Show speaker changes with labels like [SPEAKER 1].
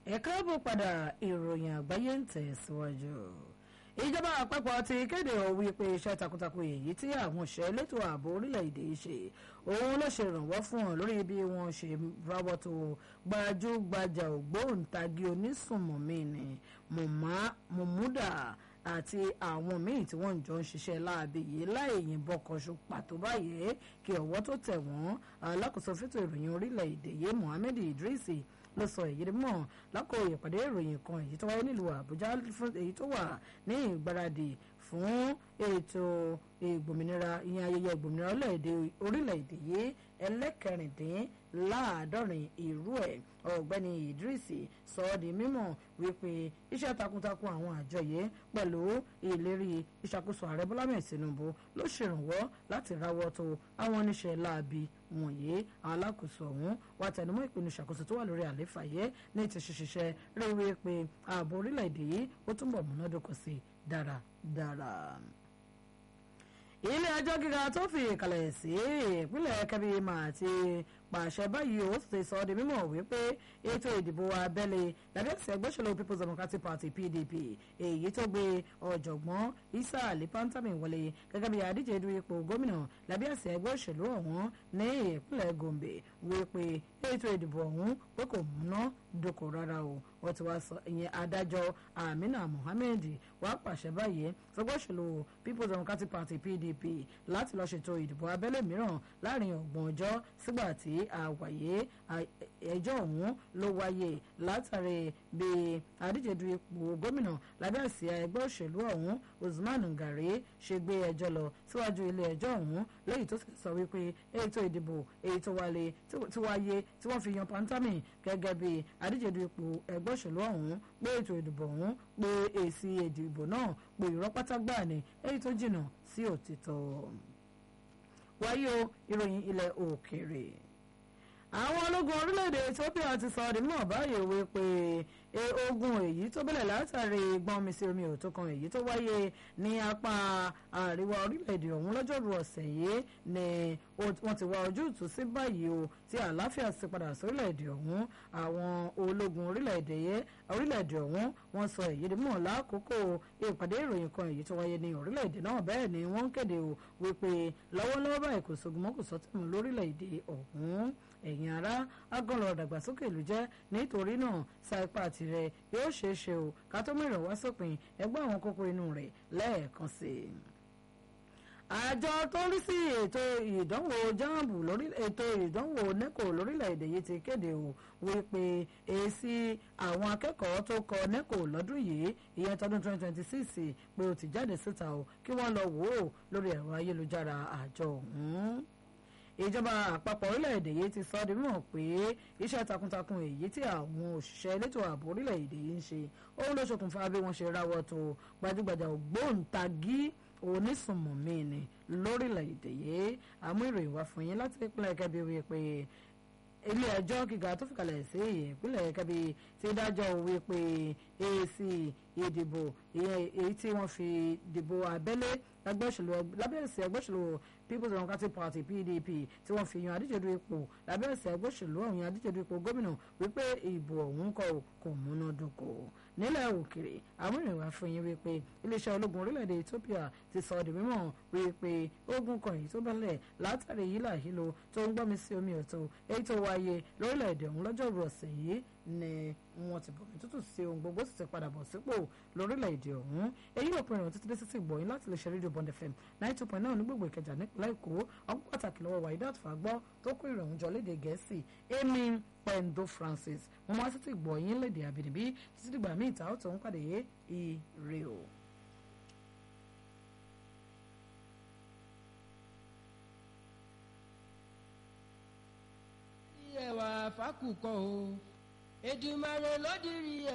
[SPEAKER 1] ẹ káàbọ̀ padà ìròyìn àgbáyé ń tẹ̀síwájú ìjọba àpapọ̀ ti kéde òwe pé iṣẹ́ takuntakun èyí tí àwọn òṣìṣẹ́ elétò ààbò orílẹ̀-èdè ṣe òun ló ṣe ìrànwọ́ fún wọn lórí bí wọ́n ṣe ráwọ́ tó gbajúgbajà ògbóǹtagì onísùnmọ̀mí ni mọ̀múdà àti àwọn míì tí wọ́n jọ ń ṣiṣẹ́ láabi yìí láì yìnbọn kan ṣo pàtó báyìí kí ọwọ́ tó tẹ̀ wọ́n alákòóso fẹ́tò ìròyìn orílẹ̀-èdè yìí Mohammed Idris ló sọ èyí mọ̀ lákò ìpàdé ìròyìn kan èyí tó wáyé nílùú Àbújá èyí tó wà ní ìgbáradì fún ètò ìgbòmìnira ìyẹn ayẹyẹ ìgbòmìnira orílẹ̀-èdè yìí ẹlẹ́kẹrìndínláàádọ́rin irú ẹ̀ ọ̀gbẹ́ni Idris sọ ọ́ di mímọ̀ wípé iṣẹ́ takuntakun àwọn àjọ yìí pẹ̀lú ìlérí ìṣàkóso ààrẹ Bọ́lá mẹ́ẹ̀ Tinubu ló ṣèrànwọ́ láti ráwọ́ tó àwọn oníṣẹ́ láabi wọ̀nyí àwọn alákòóso ọ̀hún wà tẹnumọ́ ìpinnu ìṣàkóso tó wà lórí àléfà yẹ ní ti ṣiṣẹ́ rí wí pé ààbò orílẹ̀-èdè yìí ó túnbọ̀ múnádóko sí dáradára ilé ẹjọ́ gíga tó fi ìkàlẹ̀ sí ìpínlẹ̀ Kebbi máa ti pàṣẹ báyìí ó sì sọ ọ́ di mímọ̀ wípé ètò ìdìbò abẹ́lé lábẹ́ ẹ̀sẹ̀ ẹgbẹ́ òṣèlú People's Democratic Party PDP èyí tó gbé ọ̀jọ̀gbọ́n Isa Ali Pantami wọlé gẹ́gẹ́ bí adíje du ipò gómìnà lábẹ́ ẹ̀sẹ̀ ẹgbẹ́ òṣèlú ọ̀hún ní ìpínlẹ̀ Gombe wípé ètò ìdìbò ọ̀hún pé kò múná dóko rárá o wọ́n ti wá sọ ìyẹn adájọ́ Amina Mohammed wá pàṣẹ báyìí fẹgbẹ́ òṣèlú People's Democratic Party PDP láti lọ́ọ́ ṣètò ìdìbò abẹ́lé mìíràn láàrin ọgbọ̀n ọjọ́ sígbà tí àwàyé ẹjọ́ ọ̀hún ló wáyé látàrí bí adíje du ipò gómìnà lábẹ́ àsíá ẹgbẹ́ òṣèlú ọ̀hún Usman Ngare ṣe gbé ẹjọ́ lọ síwájú ilé ẹjọ́ ọ̀hún lẹ́yìn tó sì sọ wípé ètò ìdìbò èyí tó wáyé tí wáyé tí wọ́n fi yan Pantami gẹ́gẹ́ bí adíje du ipò ẹgbẹ́ òṣèlú ọ̀hún pé ètò ìdìbò ọ̀hún pé èsì ìdìbò náà pé irọ́ pátá gbà ní èyí tó jìnnà sí òtítọ́ wáyé o ìròyìn ilẹ̀ òkèèrè àwọn ológun orílẹ̀-èdè Ethiopia ti sọ ọ́ di mọ̀ báyìí wípé ogun èyí tó bẹ̀rẹ̀ látàrí gbọ́n mi sí omi òtó kan èyí tó wáyé ní apá àríwá orílẹ̀-èdè ọ̀hún lọ́jọ́rú ọ̀sẹ̀ yìí ni wọ́n ti wá ojútùú sí báyìí o tí àlàáfíà sì padà sórílẹ̀-èdè ọ̀hún àwọn ológun orílẹ̀-èdè orílẹ̀-èdè ọ̀hún wọ́n sọ èyí di mọ̀ lákòókò ìpàdé ìròyìn kan èyí tó wáyé ní orílẹ̀-èdè náà bẹ́ẹ̀ ni wọ́n kéde o wípé lọ́wọ́lọ́wọ́ báyìí kò sógun mọ́ kò sọ́tẹ̀mù lórílẹ̀-èdè ọ̀hún ẹ̀yin ará agọ́lọ̀ ìdàgbàsókè ìlú jẹ́ nítorí náà sa ipá tirẹ̀ yóò ṣeé ṣe o ká tó mìíràn wá sópin ẹgbẹ́ àwọn kókó inú rẹ̀ lẹ́ẹ̀kan sí i àjọ tó ń rí sí ètò ìdánwò jáàmù lórí ètò ìdánwò neco lórílẹ̀‐èdè yìí ti kéde o wípé èsì àwọn akẹ́kọ̀ọ́ tó kọ neco lọ́dún yìí ìyẹn tọdún 2026 pé ó ti jáde síta o kí wọ́n lọ wò ó lórí ẹ̀rọ ayélujára àjọ ọ̀hún ìjọba àpapọ̀ orílẹ̀-èdè yìí ti sọ ọ́ di mímọ̀ pé iṣẹ́ takuntakun èyí tí àwọn òṣìṣẹ́ elétò ààbò orílẹ̀-èdè yìí ń ṣe òun ló ṣokùnfà bí wọ́n ṣe ráwọ́ tó gbajúgbajà ògbóǹtagì onísùnmọ̀mí ni lórílẹ̀-èdè yìí àmú ìròyìn wá fún yín láti ìpínlẹ̀ Kẹ́bí wí pé ilé ẹjọ́ gíga tó fìkàlẹ̀ sí ìpínlẹ̀ Kẹ́bí ti dájọ́ wí pé èsì ìdìbò èyí tí wọ́n fi dìbò abẹ́lé lábẹ́ ẹ̀sìn ẹgbẹ́ òṣèlú People's Democratic Party PDP tí wọ́n fi yan adíjedu ipò lábẹ́ ẹ̀sìn ẹgbẹ́ òṣèlú ọ̀hún adíjedu ipò gómìnà wípé ìbò ọ̀hún kò kò múná dóko nílẹ̀ òkèrè àwọn ìrìnwá fún yín wípé iléeṣẹ́ ológun orílẹ̀-èdè Ethiopia ti sọ di mímọ̀ wípé ogun kan èyí tó bẹ̀lẹ̀ látàrí yílà hílo tó ń gbọ́mi sí omi ọ̀tọ̀ èyí tó wáyé lórílẹ̀-èdè ọ̀hún lọ́jọ́rú ọ̀sẹ̀ yìí ni wọ́n ti bọ̀mí tútù sí ohun gbogbo sì ti padà bọ̀ sípò lórílẹ̀‐èdè ọ̀hún èyí ò pinnu títí dé títí gbọ̀yìn láti lè ṣe rédíò Bond FM ninety two point nine ní gbogbo Ìkẹjà nípínlẹ̀ Èkó ọgbọ́n pàtàkì lọ́wọ́ Waidat Fagbọ́ tó kó ìrọ̀rùn jọ léde Gẹ̀ẹ́sì Amy Pendo Francis mo máa títí gbọ̀yìn léde àbínibí títí dìgbà míì ta ó tó ń pàdé ire o.
[SPEAKER 2] ẹwà fákùkọ o Èdùmàrè ló dirí ẹ.